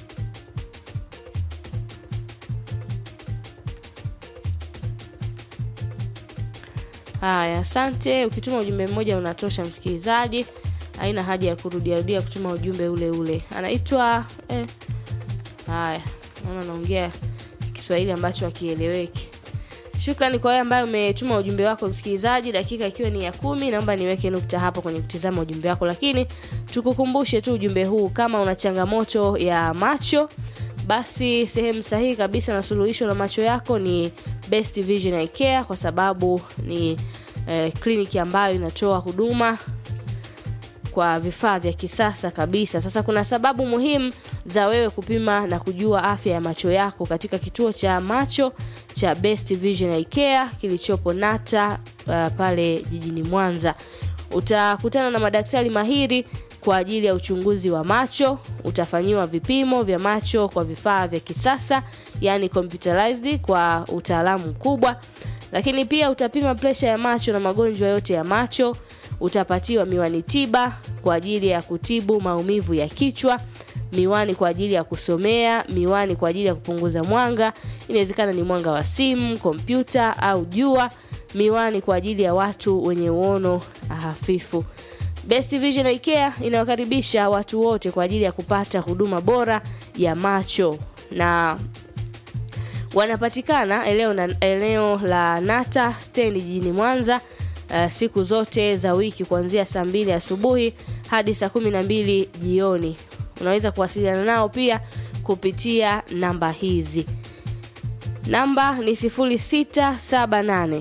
haya asante ukituma ujumbe mmoja unatosha msikilizaji haina haja ya kurudiarudia kutuma ujumbe ule ule anaitwa eh, haya naona naongea kiswahili ambacho hakieleweki shukrani kwa wewe ambaye umetuma ujumbe wako msikilizaji dakika ikiwa ni ya kumi naomba niweke nukta hapo kwenye kutizama ujumbe wako lakini tukukumbushe tu ujumbe huu kama una changamoto ya macho basi sehemu sahihi kabisa na suluhisho la macho yako ni best vision Eye care kwa sababu ni eh, kliniki ambayo inatoa huduma kwa vifaa vya kisasa kabisa. Sasa kuna sababu muhimu za wewe kupima na kujua afya ya macho yako katika kituo cha macho cha Best Vision Eye Care kilichopo Nata uh, pale jijini Mwanza. Utakutana na madaktari mahiri kwa ajili ya uchunguzi wa macho. Utafanyiwa vipimo vya macho kwa vifaa vya kisasa, yani computerized kwa utaalamu mkubwa, lakini pia utapima presha ya macho na magonjwa yote ya macho. Utapatiwa miwani tiba kwa ajili ya kutibu maumivu ya kichwa, miwani kwa ajili ya kusomea, miwani kwa ajili ya kupunguza mwanga, inawezekana ni mwanga wa simu, kompyuta au jua, miwani kwa ajili ya watu wenye uono hafifu. Best Vision Eye Care inawakaribisha watu wote kwa ajili ya kupata huduma bora ya macho na wanapatikana eneo, na, eneo la Nata stendi jijini Mwanza uh, siku zote za wiki kuanzia saa mbili asubuhi hadi saa kumi na mbili jioni. Unaweza kuwasiliana nao pia kupitia namba hizi. Namba ni 0678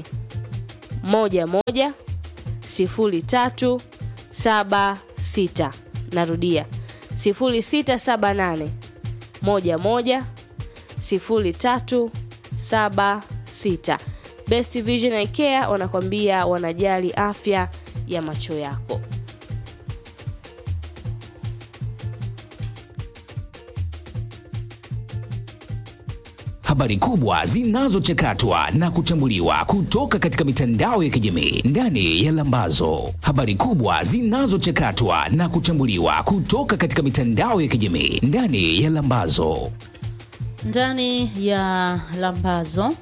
11 03 76 narudia 0678 11 0376 Best Vision Eye Care wanakwambia wanajali afya ya macho yako habari kubwa zinazochakatwa na kuchambuliwa kutoka katika mitandao ya kijamii ndani ya Lambazo. Habari kubwa zinazochakatwa na kuchambuliwa kutoka katika mitandao ya kijamii ndani ya Lambazo. ndani ya lambazo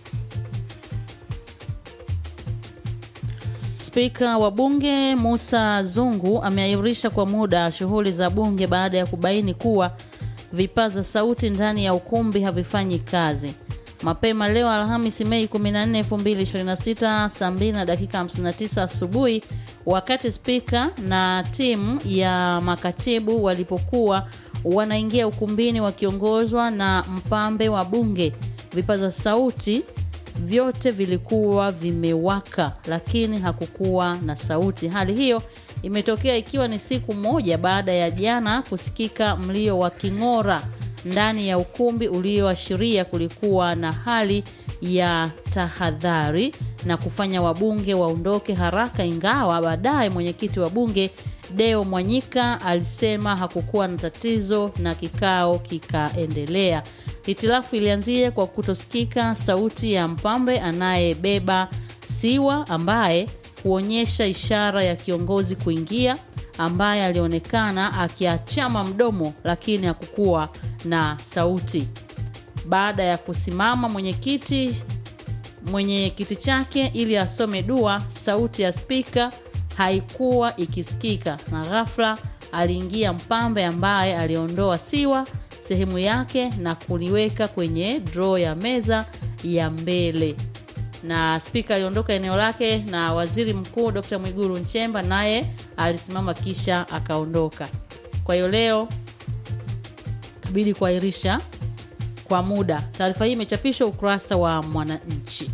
spika wa bunge musa zungu ameahirisha kwa muda shughuli za bunge baada ya kubaini kuwa vipaza sauti ndani ya ukumbi havifanyi kazi mapema leo alhamisi mei 14 2026 saa 2 na dakika 59 asubuhi wakati spika na timu ya makatibu walipokuwa wanaingia ukumbini wakiongozwa na mpambe wa bunge vipaza sauti vyote vilikuwa vimewaka lakini hakukuwa na sauti hali hiyo imetokea ikiwa ni siku moja baada ya jana kusikika mlio wa king'ora ndani ya ukumbi ulioashiria kulikuwa na hali ya tahadhari na kufanya wabunge waondoke haraka ingawa baadaye mwenyekiti wa bunge deo mwanyika alisema hakukuwa na tatizo na kikao kikaendelea hitilafu ilianzia kwa kutosikika sauti ya mpambe anayebeba siwa ambaye huonyesha ishara ya kiongozi kuingia ambaye alionekana akiachama mdomo lakini hakukuwa na sauti baada ya kusimama mwenyekiti mwenye kiti chake ili asome dua sauti ya spika haikuwa ikisikika na ghafla aliingia mpambe ambaye aliondoa siwa sehemu yake na kuliweka kwenye droo ya meza ya mbele na spika aliondoka eneo lake na waziri mkuu dr mwiguru nchemba naye alisimama kisha akaondoka kwa hiyo leo kabidi kuahirisha kwa muda taarifa hii imechapishwa ukurasa wa mwananchi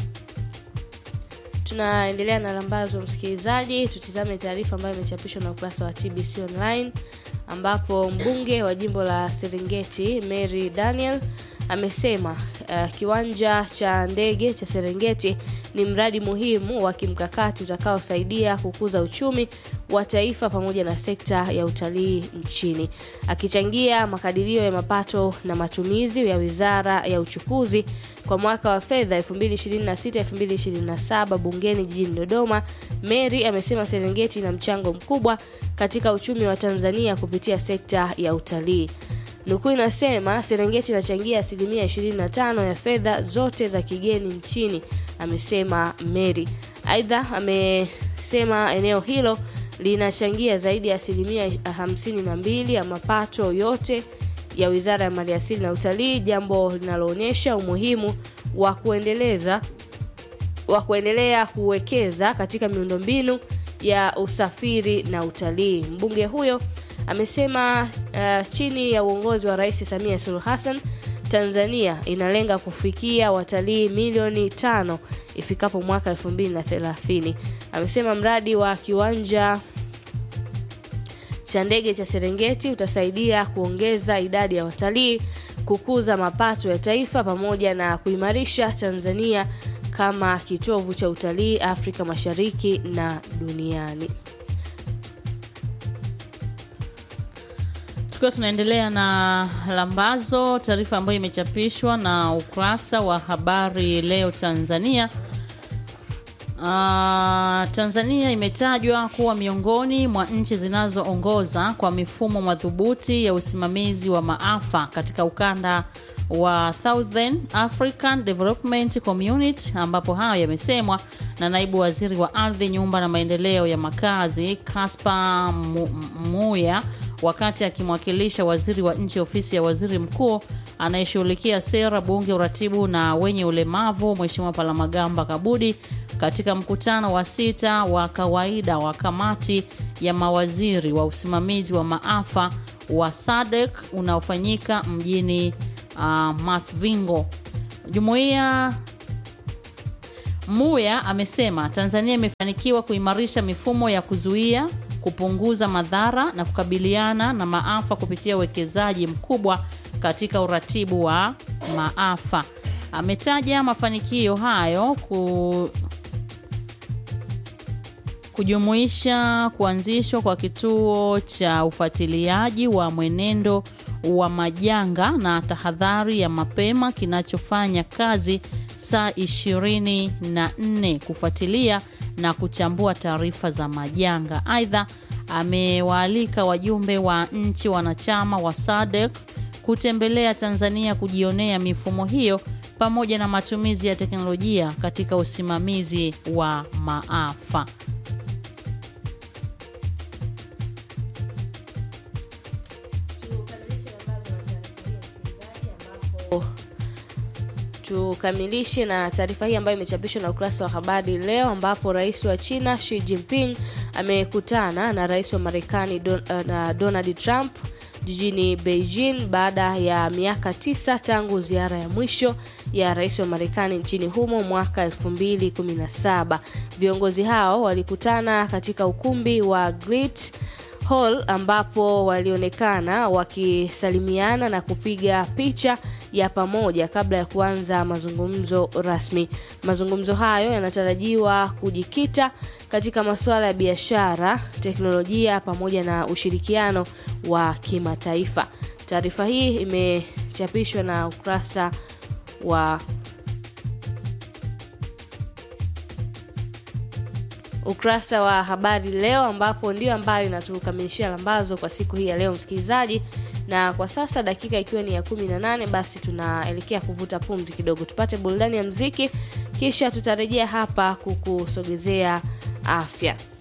tunaendelea na lambazo msikilizaji tutizame taarifa ambayo imechapishwa na ukurasa wa tbc online ambapo mbunge wa jimbo la serengeti mary daniel amesema uh, kiwanja cha ndege cha serengeti ni mradi muhimu wa kimkakati utakaosaidia kukuza uchumi wa taifa pamoja na sekta ya utalii nchini akichangia makadirio ya mapato na matumizi ya wizara ya uchukuzi kwa mwaka wa fedha 2026-2027 bungeni jijini dodoma mary amesema serengeti ina mchango mkubwa katika uchumi wa tanzania kupitia sekta ya utalii nukuu inasema serengeti inachangia asilimia 25 ya fedha zote za kigeni nchini amesema mary aidha amesema eneo hilo linachangia zaidi ya asilimia 52 ya mapato yote ya wizara ya maliasili na utalii jambo linaloonyesha umuhimu wa kuendeleza wa kuendelea kuwekeza katika miundombinu ya usafiri na utalii mbunge huyo amesema uh, chini ya uongozi wa rais samia suluhu hassan tanzania inalenga kufikia watalii milioni tano ifikapo mwaka 230 amesema mradi wa kiwanja cha ndege cha Serengeti utasaidia kuongeza idadi ya watalii, kukuza mapato ya taifa pamoja na kuimarisha Tanzania kama kitovu cha utalii Afrika Mashariki na duniani. Tukiwa tunaendelea na lambazo, taarifa ambayo imechapishwa na ukurasa wa habari leo Tanzania. Ah, Tanzania imetajwa kuwa miongoni mwa nchi zinazoongoza kwa mifumo madhubuti ya usimamizi wa maafa katika ukanda wa Southern African Development Community, ambapo hayo yamesemwa na naibu waziri wa ardhi, nyumba na maendeleo ya makazi Kaspa Mu- Muya wakati akimwakilisha waziri wa nchi ofisi ya waziri mkuu anayeshughulikia sera, bunge, uratibu na wenye ulemavu, Mheshimiwa Palamagamba Kabudi katika mkutano wa sita wa kawaida wa kamati ya mawaziri wa usimamizi wa maafa wa SADC unaofanyika mjini uh, Masvingo. Jumuiya Muya amesema Tanzania imefanikiwa kuimarisha mifumo ya kuzuia, kupunguza madhara na kukabiliana na maafa kupitia uwekezaji mkubwa katika uratibu wa maafa. Ametaja mafanikio hayo ku, kujumuisha kuanzishwa kwa kituo cha ufuatiliaji wa mwenendo wa majanga na tahadhari ya mapema kinachofanya kazi saa 24 kufuatilia na kuchambua taarifa za majanga. Aidha, amewaalika wajumbe wa nchi wanachama wa SADC kutembelea Tanzania kujionea mifumo hiyo pamoja na matumizi ya teknolojia katika usimamizi wa maafa. Tukamilishe na taarifa hii ambayo imechapishwa na ukurasa wa habari leo, ambapo rais wa China Xi Jinping amekutana na rais wa Marekani Don, uh, na Donald Trump jijini Beijing baada ya miaka tisa tangu ziara ya mwisho ya rais wa Marekani nchini humo mwaka 2017. Viongozi hao walikutana katika ukumbi wa Great Hall ambapo walionekana wakisalimiana na kupiga picha ya pamoja kabla ya kuanza mazungumzo rasmi. Mazungumzo hayo yanatarajiwa kujikita katika masuala ya biashara, teknolojia pamoja na ushirikiano wa kimataifa. Taarifa hii imechapishwa na ukurasa wa ukurasa wa habari leo, ambapo ndio ambayo inatukamilishia lambazo kwa siku hii ya leo, msikilizaji. Na kwa sasa dakika ikiwa ni ya kumi na nane, basi tunaelekea kuvuta pumzi kidogo, tupate burudani ya mziki, kisha tutarejea hapa kukusogezea afya.